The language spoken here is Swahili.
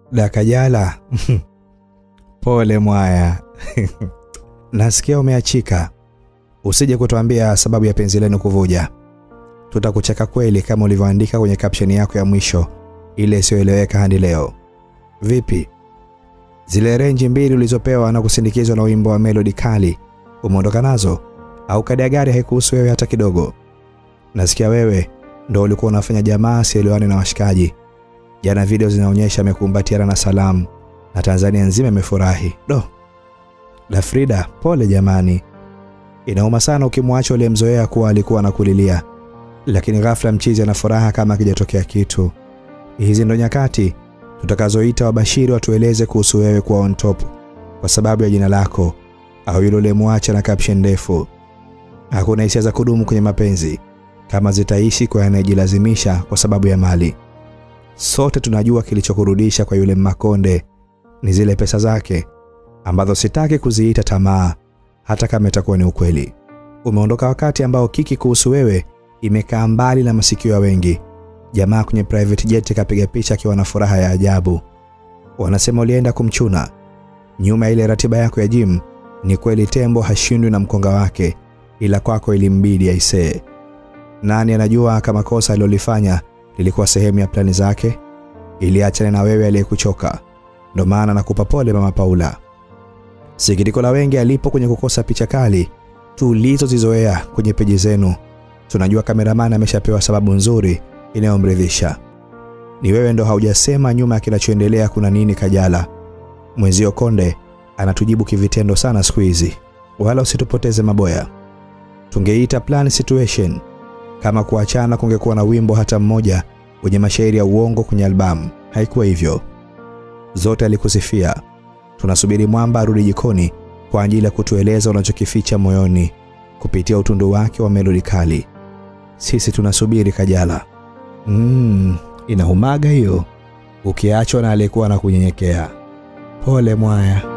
Da Kajala. Pole mwaya. Nasikia umeachika. Usije kutuambia sababu ya penzi lenu kuvuja. Tutakucheka kweli kama ulivyoandika kwenye caption yako ya mwisho ile isiyoeleweka hadi leo. Vipi? Zile renji mbili ulizopewa na kusindikizwa na wimbo wa melodi kali umeondoka nazo au kadi ya gari haikuhusu wewe hata kidogo? Nasikia wewe ndo ulikuwa unafanya jamaa sielewani na washikaji. Jana video zinaonyesha amekumbatiana na Salamu na Tanzania nzima imefurahi. Do. Da Frida, pole jamani. Inauma sana ukimwacha uliyemzoea kuwa alikuwa anakulilia. Lakini ghafla mchizi ana furaha kama akijatokea kitu. Hizi ndo nyakati tutakazoita wabashiri watueleze kuhusu wewe kuwa on top kwa sababu ya jina lako au yule uliyemwacha na caption ndefu. Hakuna hisia za kudumu kwenye mapenzi kama zitaishi kwa anayejilazimisha kwa sababu ya mali. Sote tunajua kilichokurudisha kwa yule Makonde ni zile pesa zake ambazo sitaki kuziita tamaa hata kama itakuwa ni ukweli. Umeondoka wakati ambao kiki kuhusu wewe imekaa mbali na masikio ya wengi. Jamaa kwenye private jet kapiga picha akiwa na furaha ya ajabu. Wanasema ulienda kumchuna. Nyuma ya ile ratiba yako ya gym, ni kweli tembo hashindwi na mkonga wake, ila kwako ilimbidi aisee. Nani anajua kama kosa alilolifanya lilikuwa sehemu ya plani zake? Ili achane na wewe aliyekuchoka. Ndo maana nakupa pole Mama Paula. Sikitiko la wengi alipo kwenye kukosa picha kali tulizozizoea kwenye peji zenu. Tunajua kameramani ameshapewa sababu nzuri inayomridhisha. Ni wewe ndo haujasema nyuma ya kinachoendelea kuna nini Kajala. Mwenzio Konde anatujibu kivitendo sana siku hizi. Wala usitupoteze maboya. Tungeita plan situation kama kuachana kungekuwa na wimbo hata mmoja wenye mashairi ya uongo kwenye albamu. Haikuwa hivyo. Zote alikusifia. Tunasubiri mwamba arudi jikoni kwa ajili ya kutueleza unachokificha moyoni kupitia utundu wake wa melodi kali. Sisi tunasubiri Kajala. Mm, inaumaga hiyo. Ukiachwa na aliyekuwa na kunyenyekea. Pole mwaya.